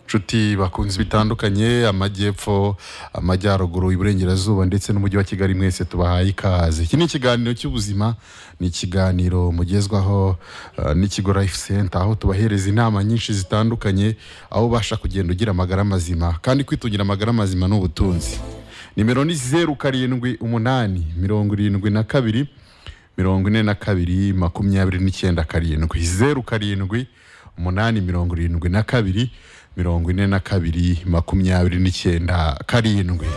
nshuti bakunzi bitandukanye amajyepfo amajyaruguru iburengerazuba ndetse n'umujyi wa kigali mwese tubahaye ikaze iki ni ikiganiro cy'ubuzima ni ikiganiro mugezwaho eh, n'ikigo life center aho tubahereza inama nyinshi zitandukanye aho ubasha kugenda ugira amagara mazima kandi kwitungira amagara mazima ni ubutunzi nimero ni zeru karindwi umunani mirongo irindwi na kabiri mirongo ine na kabiri makumyabiri n'icyenda karindwi zeru karindwi umunani mirongo irindwi na kabiri mirongo ine na kabiri makumyabiri n'icyenda karindwi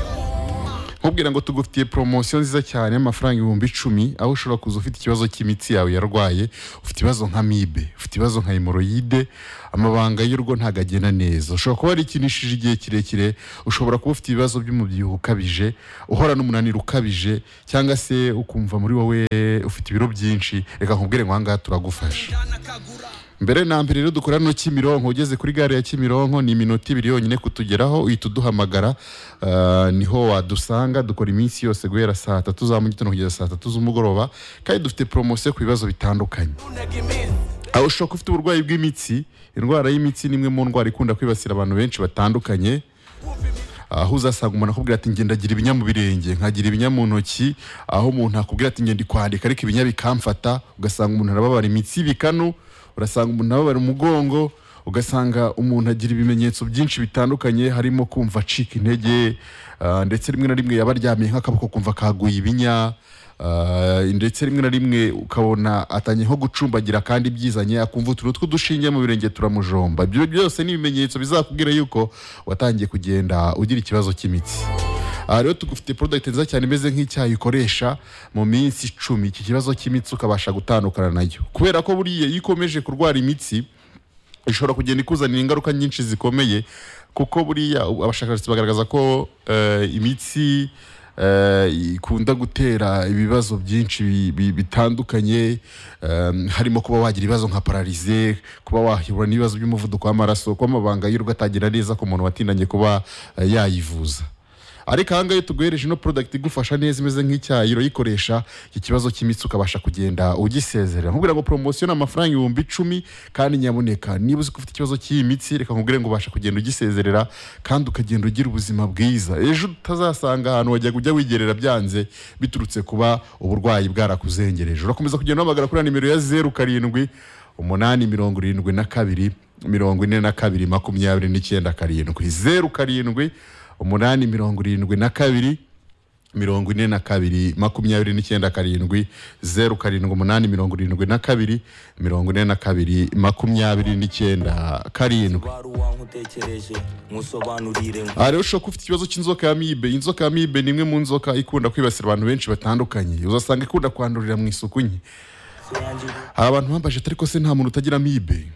nkubwira ngo tugufitiye poromosiyo nziza cyane y'amafaranga ibihumbi icumi aho ushobora kuza ufite ikibazo cy'imitsi yawe yarwaye ufite ibibazo nka mibe ufite ibibazo nka hemoroyide amabanga y'urugo ntabwo agenda neza ushobora kuba warikinishije igihe kirekire ushobora kuba ufite ibibazo by'umubyibuho ukabije uhora n'umunaniro ukabije cyangwa se ukumva muri wowe ufite ibiro byinshi reka nkubwire ngo aha ngaha turagufasha mbere na mbere rero dukora no Kimironko ugeze kuri gare ya Kimironko ni iminota ibiri yonyine kutugeraho uhita uduhamagara ah, niho wadusanga dukora iminsi yose guhera saa tatu za mu gitondo kugeza saa tatu z'umugoroba kandi dufite poromosiyo ku bibazo bitandukanye aho ushobora kuba ufite uburwayi bw'imitsi indwara y'imitsi ni imwe mu ndwara ikunda kwibasira abantu benshi batandukanye aho uzasanga umuntu akubwira ati ngenda agira ibinya mu birenge nkagira ibinya mu ntoki aho umuntu akubwira ati ngenda kwandika ariko ibinya bikamfata ugasanga umuntu arababara imitsi y'ibikanu urasanga umuntu ababara umugongo ugasanga umuntu agira ibimenyetso byinshi bitandukanye harimo kumva acika intege ah, ndetse rimwe na rimwe yaba aryamye nk'akaboko kumva kaguye ibinya ah, ndetse rimwe na rimwe ukabona atangiye nko gucumbagira kandi byizanye akumva utuntu tw'udushinge mu birenge turamujomba ibyo byose ni ibimenyetso bizakubwira yuko watangiye kugenda ugira ikibazo cy'imitsi aha rero tugufite product nziza cyane imeze nk'icyayi ukoresha mu minsi icumi iki kibazo cy'imitsi ukabasha gutandukana nayo kubera ko buriya iyo ukomeje kurwara imitsi ishobora kugenda ikuzanira ingaruka nyinshi zikomeye kuko buriya ubu abashakashatsi bagaragaza ko eh, imitsi eh, ikunda gutera ibibazo byinshi bi- bi- bitandukanye em, harimo kuba wagira ibibazo nka pararize kuba wahura n'ibibazo by'umuvuduko w'amaraso kuba amabanga y'urugo atagira neza ku muntu watindanye kuba eh, yayivuza ariko aha ngaha iyo tuguhereje ino product igufasha neza imeze nk'icyayi urayikoresha iki kibazo cy'imitsi ukabasha kugenda ugisezerera nkubwira ngo poromosiyo ni amafaranga ibihumbi icumi kandi nyaboneka niba uzi ko ufite ikibazo cy'imitsi reka nkubwire ngo ubasha kugenda ugisezerera kandi ukagenda ugira ubuzima bwiza ejo utazasanga ahantu wajya ujya wigerera byanze biturutse kuba uburwayi bwarakuzengereje urakomeza kugenda uhamagara kuri ya nimero ya zeru karindwi umunani mirongo irindwi na kabiri mirongo ine na kabiri makumyabiri n'icyenda karindwi zeru karindwi umunani mirongo irindwi na kabiri mirongo ine na kabiri makumyabiri n'icyenda karindwi zeru karindwi umunani mirongo irindwi na kabiri mirongo ine na kabiri makumyabiri n'icyenda karindwi wari uwankutekereje musobanurire aha rero ushobora kuba ufite ikibazo cy'inzoka ya mibe inzoka ya mibe ni imwe mu nzoka ikunda kwibasira abantu benshi batandukanye uzasanga ikunda kwandurira mu isuku nke hari abantu bambaje ariko se nta muntu utagira amibe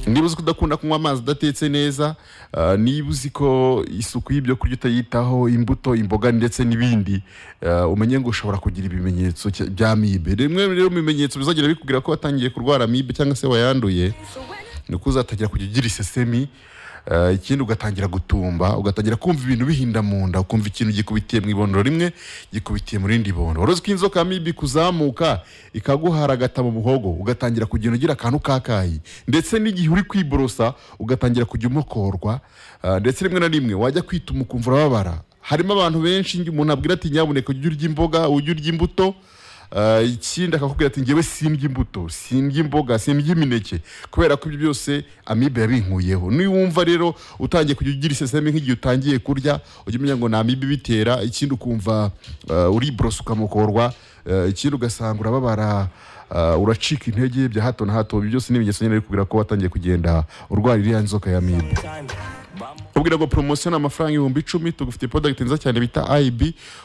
niba uzi ko udakunda kunywa amazi udatetse neza ah, niba uzi ko isuku y'ibyo kurya utayitaho imbuto imboga ndetse n'ibindi ah, umenye ngo ushobora kugira ibimenyetso cya- bya amibe rimwe rero mu bimenyetso bizagera bikubwira ko watangiye kurwara amibe cyangwa se wayanduye ni uko uzatangira kujya ugira isesemi ah, ikindi ugatangira gutumba ugatangira kumva ibintu bihinda mu nda ukumva ikintu gikubitiye mu ibondo rimwe gikubitiye mu rindi bondo wari uzi ko inzoka mibi kuzamuka ikaguhara agata mu muhogo ugatangira kugenda ugira akantu kakayi ndetse n'igihe uri kwiborosa ugatangira kujya umokorwa ah, ndetse rimwe na rimwe wajya kwituma ukumva urababara harimo abantu benshi njye umuntu abwira ati nyabuneka ujye urya imboga ujye urya imbuto Ah, ikindi akakubwira ati ngewe sindya imbuto sindya imboga sindya imineke kubera ko ibyo byose amibe yabinkuyeho niwumva rero utangiye kujya ugira iseseme nk'igihe utangiye kurya ujya umenya ngo ni amibe ibitera ikindi ukumva ah, uriborosa ukamukorwa ah, ikindi ugasanga urababara ah, uracika intege bya hato na hato ibyo byose ni ibimenyetso nyine bikubwira ko watangiye kugenda urwara iriya nzoka ya amibe ubwira ngo poromosiyo ni amafaranga ibihumbi icumi tugufite product nziza cyane bita IB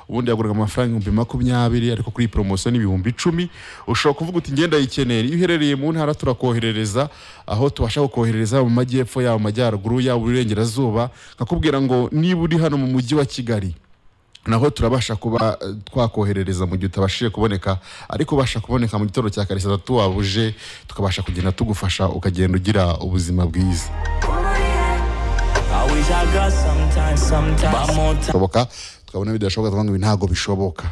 ubundi yaguraga amafaranga ibihumbi makumyabiri ariko kuri iyi poromosiyo ni ibihumbi icumi ushobora kuvuga uti ngenda yikeneye iyo uherereye mu ntara turakoherereza aho tubasha kukoherereza yaba mu majyepfo yaba mu majyaruguru yaba mu burengerazuba nkakubwira ngo niba uri hano mu mujyi wa Kigali naho turabasha kuba eh, twakoherereza mu gihe utabashije kuboneka ariko ubasha kuboneka mu gitondo cya kare saa tatu waba uje tukabasha kugenda tugufasha ukagenda ugira ubuzima bwiza bishoboka tukabona bidashoboka tukavuga ngo ibi ntabwo bishoboka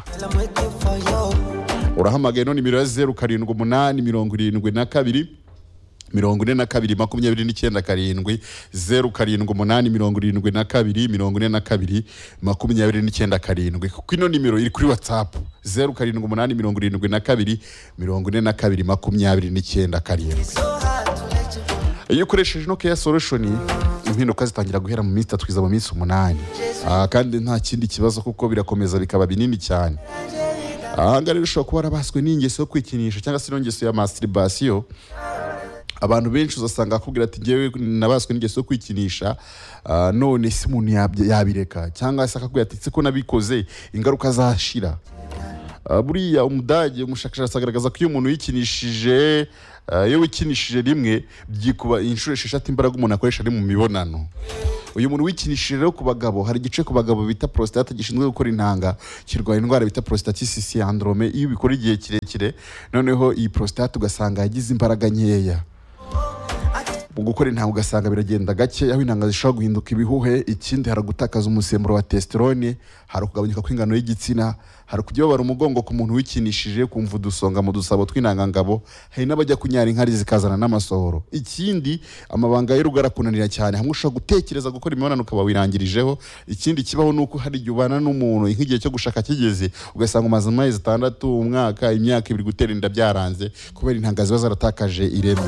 urahamagaye none nimero ya zeru karindwi umunani mirongo irindwi na kabiri mirongo ine na kabiri makumyabiri n'icyenda karindwi zeru karindwi umunani mirongo irindwi na kabiri mirongo ine na kabiri makumyabiri n'icyenda karindwi kuko ino nimero iri kuri watsapu zeru karindwi umunani mirongo irindwi na kabiri mirongo ine na kabiri makumyabiri n'icyenda karindwi iyo ukoresheje ino keya solushoni impinduka zitangira guhera mu minsi itatu kugeza mu minsi umunani Ah, kandi nta kindi kibazo kuko birakomeza bikaba binini cyane ahangaha rero ushobora kuba warabaswe n'ingeso yo kwikinisha cyangwa se n'ingeso ya masturibasiyo abantu benshi uzasanga akubwira ati ngewe nabaswe n'ingeso yo kwikinisha ah, none si umuntu yabye- yabireka cyangwa se akakubwira ati "Si ko nabikoze ingaruka zashira Ah, buriya umudage umushakashatsi agaragaza ko iyo umuntu yikinishije ah, iyo wikinishije rimwe byikuba inshuro esheshatu imbaraga umuntu akoresha ari mu mibonano uyu muntu wikinishije rero ku bagabo hari igice ku bagabo bita prostate gishinzwe gukora intanga kirwara indwara bita prostatitis syndrome iyo ubikora igihe kirekire noneho iyi prostate ugasanga yagize imbaraga nkeya mu gukora intanga ugasanga biragenda gake aho intanga zishobora guhinduka ibihuhe ikindi hari gutakaza umusemburo wa testosterone hari ukugabanyuka kw'ingano y'igitsina hari kujya babara umugongo ku muntu wikinishije kumva udusonga mu dusabo tw'intangangabo hari n'abajya kunyara inkari zikazana n'amasohoro ikindi amabanga y'urugo arakunanira cyane hamwe ushobora gutekereza gukora imibonano ukaba wirangirijeho ikindi kibaho ni uko hari igihe ubana n'umuntu nk'igihe cyo gushaka kigeze ugasanga umaze amezi atandatu umwaka imyaka ibiri gutera inda byaranze kubera intanga ziba zaratakaje ireme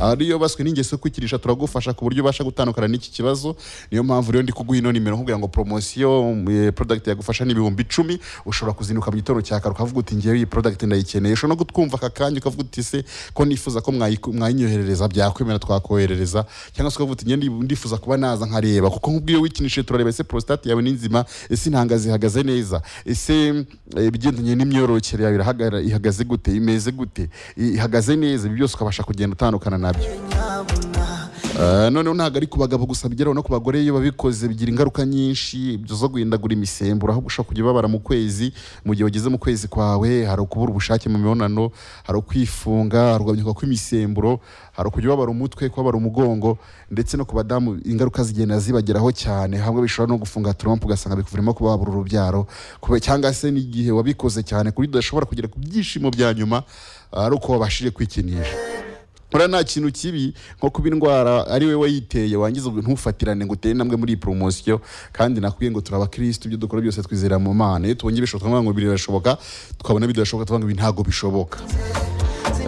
ariyo baswe n'ingeso yo kwikirisha turagufasha ku buryo ubasha gutandukana n'iki kibazo niyo mpamvu rero ndi kuguha ino nimero nkubwira ngo promosiyo eh, product yagufasha ni ibihumbi icumi ushobora kuzinduka mu gitondo cya kare ukavuga uti ngewe iyi product ndayikeneye ushobora no kutwumva aka kanya ukavuga uti se ko nifuza ko mwayiku- mwayinyoherereza byakwemera twakoherereza cyangwa se ukavuga uti nge ndi- ndifuza kuba naza nkareba kuko nk'ubwo iyo wikinishije turareba ese prostate yawe ni nzima ese intanga zihagaze neza ese eh, ibigendanye n'imyororokere yawe irahagara- ihagaze gute imeze gute i- ihagaze neza ibi byose ukabasha kugenda utandukana nabyo Eh, noneho ntabwo ari ku bagabo gusa bigeraho no ku bagore iyo babikoze bigira ingaruka nyinshi ibyo zo guhindagura imisemburo aho ushobora kujya ubabara mu kwezi mu gihe wageze mu kwezi kwawe hari ukubura ubushake mu mibonano hari ukwifunga hari ukugabanyuka kw'imisemburo hari ukujya ubabara umutwe kubabara umugongo ndetse no ku badamu ingaruka zigenda zibageraho cyane hamwe bishobora no gufunga turompu ugasanga bikuvurimo kuba wabura urubyaro kube- cyangwa se n'igihe wabikoze cyane ku buryo udashobora kugera ku byishimo bya nyuma ah, ari uko wabashije kwikinisha Ura nta kintu kibi nko kuba indwara ari we wayiteye wangiza ubwo ntufatirane ngo utere intambwe muri iyi poromosiyo kandi nakubwiye ngo turi abakirisitu ibyo dukora byose twizera mu mana iyo tubonye bishoboka tukavuga ngo birashoboka twabona bidashoboka tukavuga ngo ibi ntabwo bishoboka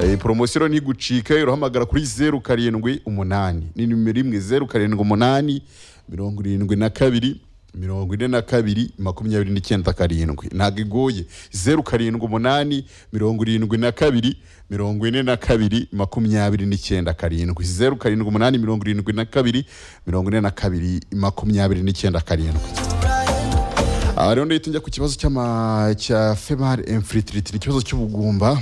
Eh, poromosiyo rero ntigucika urahamagara kuri zeru karindwi umunani ni nimero imwe zeru karindwi umunani mirongo irindwi na kabiri mirongo ine na kabiri makumyabiri n'icyenda karindwi ntabwo igoye zeru karindwi umunani mirongo irindwi na kabiri mirongo ine na kabiri makumyabiri n'icyenda karindwi zeru karindwi umunani mirongo irindwi na kabiri mirongo ine na kabiri makumyabiri n'icyenda karindwi aha rero ndahita njya ku kibazo cy'ama- cya female infertility ni ikibazo cy'ubugumba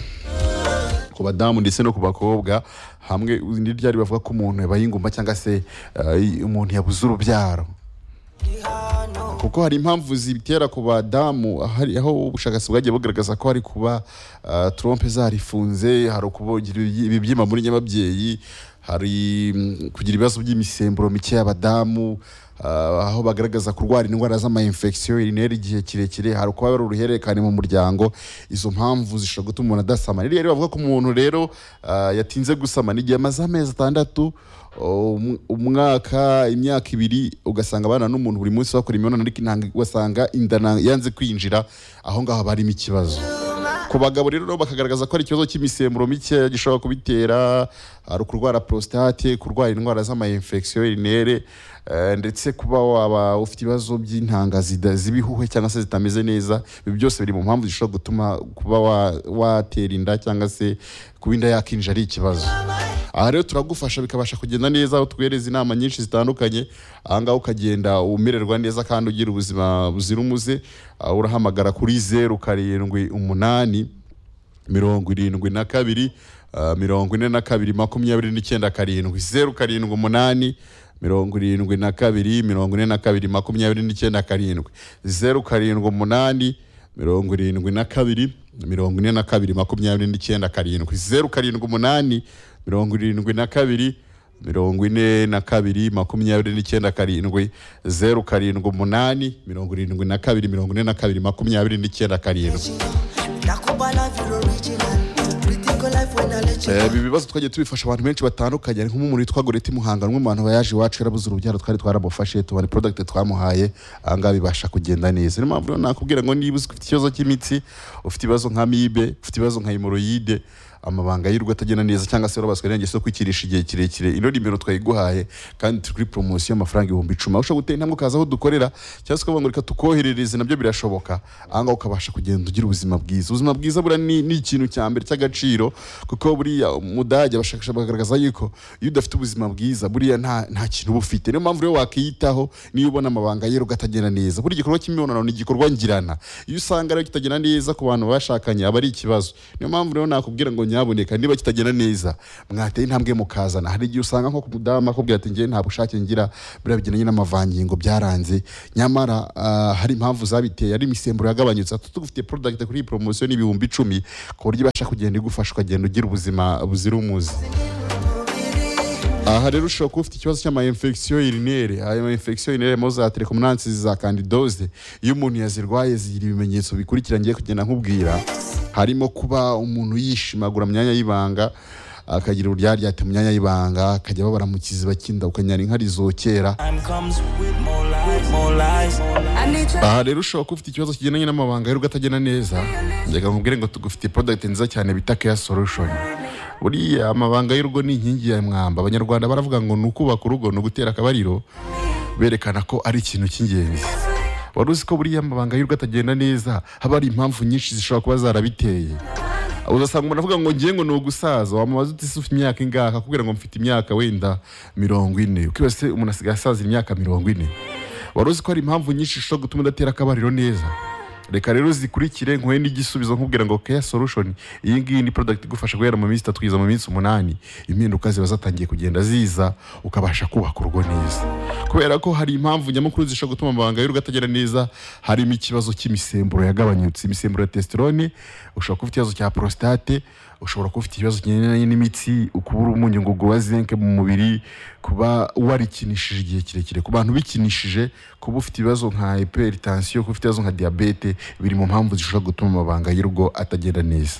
ku badamu ndetse no ku bakobwa hamwe ni ryari bavuga ko umuntu yabaye ingumba cyangwa se eh, umuntu yabuze urubyaro kuko hari impamvu zibitera ku badamu hari aho ubushakashatsi bwagiye bugaragaza ko hari kuba ah, trompe zarifunze hari ukugira ibibyimba muri nyababyeyi hari mm, kugira ibibazo by'imisemburo mike y'abadamu ah, aho bagaragaza kurwara indwara z'amayinfegisiyo irinera igihe kirekire hari kuba hari uruhererekane mu muryango izo mpamvu zishobora gutuma umuntu adasama rero rero bavuga ko umuntu rero ah, yatinze gusama ni igihe amaze amezi atandatu um- umwaka imyaka ibiri ugasanga abana n'umuntu buri munsi bakora imibonano ariko intanga ugasanga inda na- yanze kwinjira aho ngaho haba harimo ikibazo ku bagabo rero nabo bakagaragaza ko ari ikibazo cy'imisemburo mike gishobora kubitera hari kurwara prostate kurwara indwara z'amayinfegisiyo irinere eh, ndetse kuba waba ufite ibibazo by'intanga zida- z'ibihuhe cyangwa se zitameze neza ibi byose biri mu mpamvu zishobora gutuma kuba wa- watera inda cyangwa se kuba inda yakinjira ari ikibazo aha rero turagufasha bikabasha kugenda neza aho tuguhereza inama nyinshi zitandukanye ahangaha ukagenda umererwa neza kandi ugira ubuzima buzira umuze Ah, urahamagara kuri zeru karindwi umunani mirongo irindwi na kabiri ah, mirongo ine na kabiri makumyabiri n'icyenda karindwi zeru karindwi umunani mirongo irindwi na kabiri mirongo ine na kabiri makumyabiri n'icyenda karindwi zeru karindwi umunani mirongo irindwi na kabiri mirongo ine na kabiri makumyabiri n'icyenda karindwi zeru karindwi umunani mirongo irindwi na kabiri mirongo ine na kabiri makumyabiri n'icyenda karindwi zeru karindwi umunani mirongo irindwi na kabiri mirongo ine na kabiri makumyabiri n'icyenda karindwi Nakuba life, you're original. Pretty good life, we Eh, ibi bibazo twagiye tubifasha abantu benshi batandukanye hari nk'umwe muri witwa Goreti Muhanga umwe mu bantu bayaje iwacu yarabuze urubyaro twari twaramufashe tubona product twamuhaye ahangaha bibasha kugenda neza niyo mpamvu rero nakubwira ngo niba uzi ko ufite ikibazo cy'imitsi ufite ibibazo nka mibe ufite ibibazo nka hemoroyide amabanga y'urugo atagenda neza cyangwa se warabaswe n'ingeso yo kwikirisha igihe kirekire ino nimero twayiguhaye kandi turi kuri poromosiyo y'amafaranga ibihumbi icumi aho ushobora gutera intambwe ukaza aho dukorera cyangwa se ukavuga ngo reka tukoherereze nabyo birashoboka ahangaha ukabasha kugenda ugira ubuzima bwiza ubuzima bwiza buriya ni, ni ikintu cya mbere cy'agaciro kuko buriya umudage abashakashatsi bagaragaza yuko iyo udafite ubuzima bwiza buriya nta, nta kintu uba ufite niyo mpamvu rero wakiyitaho niyo ubona amabanga y'urugo atagenda neza buri gikorwa cy'imibonano ni igikorwa ngirana iyo usanga rero kitagenda neza ku bantu bashakanye aba ari ikibazo niyo mpamvu rero nakubwira ngo nyaboneka niba kitagenda neza mwateye intambwe mukazana hari igihe usanga nko ku mudamu akubwira ati njye nta bushake ngira buriya bigendanye n'amavangingo byaranze nyamara ah, hari impamvu zabiteye ari imisemburo yagabanyutse ati tugufite product kuri iyi poromosiyo ni ibihumbi icumi ku buryo ibasha kugenda igufasha ukagenda ugira ubuzima buzira umuze aha rero ushobora kuba ufite ikibazo cy'amayinfegisiyo irinere ayo mayinfegisiyo irinere mo za telekomunansi za kandidoze iyo umuntu yazirwaye zigira ibimenyetso bikurikira ngiye kugenda nkubwira harimo kuba umuntu yishimagura mu myanya y'ibanga akagira uburyaryate mu myanya y'ibanga akajya ababara mu kiziba cy'inda ukanyara inka rizokera Time comes with more lies, more lies. aha rero ushobora kuba ufite ikibazo kigendanye n'amabanga y'urugo atagenda neza reka nkubwire ngo tugufite product nziza cyane bita care solution buriya amabanga y'urugo ni inkingi ya mwamba abanyarwanda baravuga ngo ni ukubaka urugo ni ugutera akabariro berekana ko ari ikintu cy'ingenzi wari uzi ko buriya amabanga y'urugo atagenda neza haba hari impamvu nyinshi zishobora kuba zarabiteye uzasanga umuntu avuga ngo ngiye ngo ni ugusaza wamubaza uti ese ufite imyaka ingahe akakubwira ngo mfite imyaka wenda mirongo ine ukibaza se umuntu asigaye asazira imyaka mirongo ine wari uzi ko hari impamvu nyinshi zishobora gutuma udatera akabariro neza reka rero zikurikire nkuhe n'igisubizo nkubwira ngo care solution iyi ngiyi ni product igufasha guhera mu minsi itatu kugeza mu minsi umunani impinduka ziba zatangiye kugenda ziza ukabasha kubaka urugo neza kubera ko hari impamvu nyamukuru zishobora gutuma amabanga y'urugo atagera neza harimo ikibazo cy'imisemburo yagabanyutse imisemburo ya testosterone ushobora kuba ufite ikibazo cya prostate ushobora kuba ufite ikibazo kigendanye n'imitsi ukubura umunyu ngo uguha zinke mu mubiri kuba warikinishije igihe kirekire ku bantu bikinishije kuba ufite ibibazo nka hypertension kuba ufite ibibazo nka diabete biri mu mpamvu zishobora gutuma amabanga y'urugo atagenda neza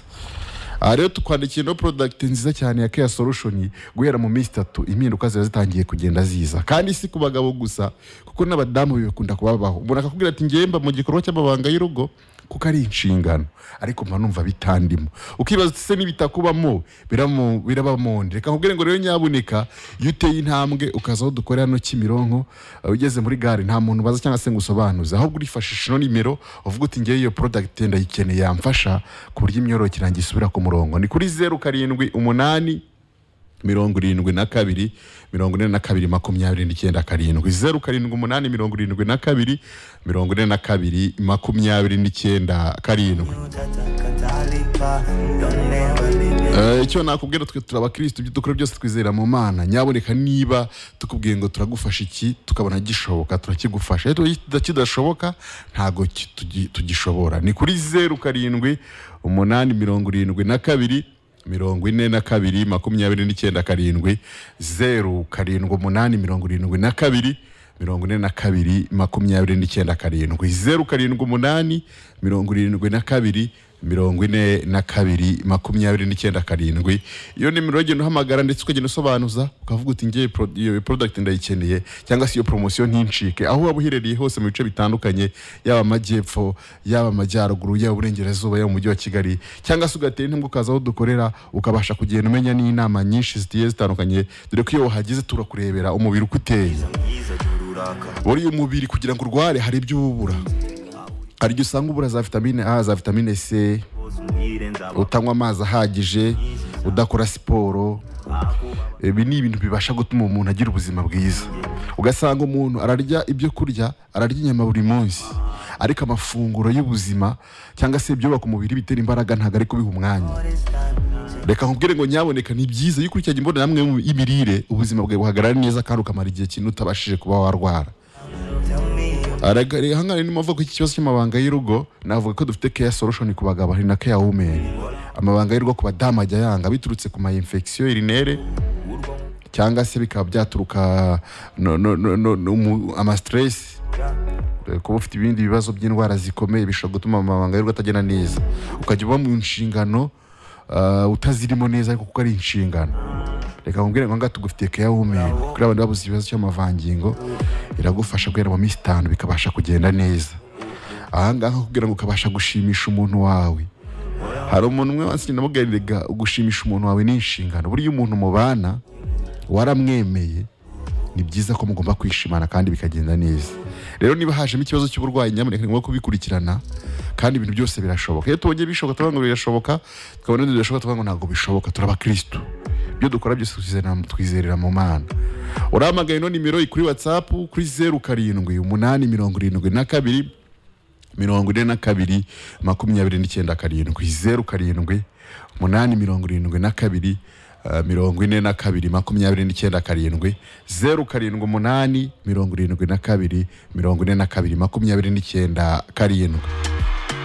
aha rero tukwandikiye no product nziza cyane ya care solution guhera mu minsi itatu impinduka ziba zitangiye kugenda ziza kandi si ku bagabo gusa kuko n'abadamu bibakunda kubabaho umuntu akakubwira ati ngemba mu gikorwa cy'amabanga y'urugo kuko ari inshingano ariko mba numva bitandimo ukibaza uti se n'ibitakubamo biramu- birabamonde reka nkubwire ngo rero nyaboneka iyo uteye intambwe ukaza aho dukorera hano Kimironko uh, ugeze muri gare nta muntu ubaza cyangwa se ngo usobanuze ahubwo urifashisha ino nimero uvuga uti ngewe iyo product ndayikeneye yamfasha ku buryo imyororokere yanjye isubira ku murongo ni kuri zeru karindwi umunani mirongo irindwi na kabiri mirongo ine na kabiri makumyabiri n'icyenda karindwi zeru karindwi umunani mirongo irindwi na kabiri mirongo ine na kabiri makumyabiri n'icyenda karindwi Utatalipa, don't never leave me. Eh, icyo nakubwira twe turi abakirisitu ibyo dukora byose twizera mu mana nyaboneka niba tukubwiye ngo turagufasha iki tukabona gishoboka turakigufasha iyo tuba kidashoboka ntabwo ki- tugi- tugishobora ni kuri zeru karindwi umunani mirongo irindwi na kabiri mirongo ine na kabiri makumyabiri n'icyenda karindwi zeru karindwi umunani mirongo irindwi na kabiri mirongo ine na kabiri makumyabiri n'icyenda karindwi zeru karindwi umunani mirongo irindwi na kabiri mirongo ine na kabiri makumyabiri n'icyenda karindwi iyo nimero ugenda uhamagara ndetse ukagenda usobanuza ukavuga uti ngewe pro- iyo product ndayikeneye cyangwa se iyo promosiyo ntincike aho waba uherereye hose mu bice bitandukanye yaba amajyepfo yaba amajyaruguru yaba uburengerazuba yaba umujyi wa kigali cyangwa se ugatera intambwe ukaza aho dukorera ukabasha kugenda umenya n'inama nyinshi zigiye zitandukanye dore ko iyo wahageze turakurebera umubiri uko uteye buriya umubiri kugira ngo urware hari ibyo uba ubura hari igihe usanga ubura za vitamine a za vitamine c utanywa amazi ahagije udakora siporo ibi ni ibintu bibasha gutuma umuntu agira ubuzima bwiza ugasanga umuntu ararya ibyo kurya ararya inyama buri munsi ariko amafunguro y'ubuzima cyangwa se ibyubaka umubiri bitera imbaraga ntabwo ari kubiha umwanya reka nkubwire ngo nyaboneka ni byiza iyo ukurikiranye imbonerahamwe y'imirire ubuzima bwawe buhagarara neza kandi ukamara igihe kinini utabashije kuba warwara Aragari hangane ni mavuko iki kibazo cy'amabanga y'urugo navuga ko dufite care solution ku bagabo hari na care women amabanga y'urugo ku badamu ajya yanga biturutse ku ma infection urinere cyangwa se bikaba byaturuka no, no, no, no, no, mu- ama stress Eh, kuba ufite ibindi bibazo by'indwara zikomeye bishobora gutuma amabanga y'urugo atagenda neza ukajya uba mu nshingano ah, utazirimo neza ariko kuko ari inshingano reka nkubwire ngo ngaha tugufitiye keya wumenya kuri abantu babuze ikibazo cy'amavangingo iragufasha guhera mu minsi itanu bikabasha kugenda neza ahangaha kugira ngo ukabasha gushimisha umuntu wawe hari umuntu umwe wansi namubwiriraga gushimisha umuntu wawe ni inshingano burya umuntu mubana waramwemeye ni byiza ko mugomba kwishimana kandi bikagenda neza rero niba hajemo ikibazo cy'uburwayi nyamuneka ni ngombwa kubikurikirana kandi ibintu byose birashoboka iyo tubonye bishoboka tuvuga ngo birashoboka tukabona bidashoboka tuvuga ngo ntabwo bishoboka turi abakirisitu ibyo dukora byose twizerera twizerera mu mana urahamagaye ino nimero iri kuri watsapu kuri zeru karindwi umunani mirongo irindwi na kabiri mirongo ine na kabiri makumyabiri n'icyenda karindwi zeru karindwi umunani mirongo irindwi na kabiri eh, mirongo ine na kabiri makumyabiri n'icyenda karindwi zeru karindwi umunani mirongo irindwi na kabiri mirongo ine na kabiri makumyabiri n'icyenda karindwi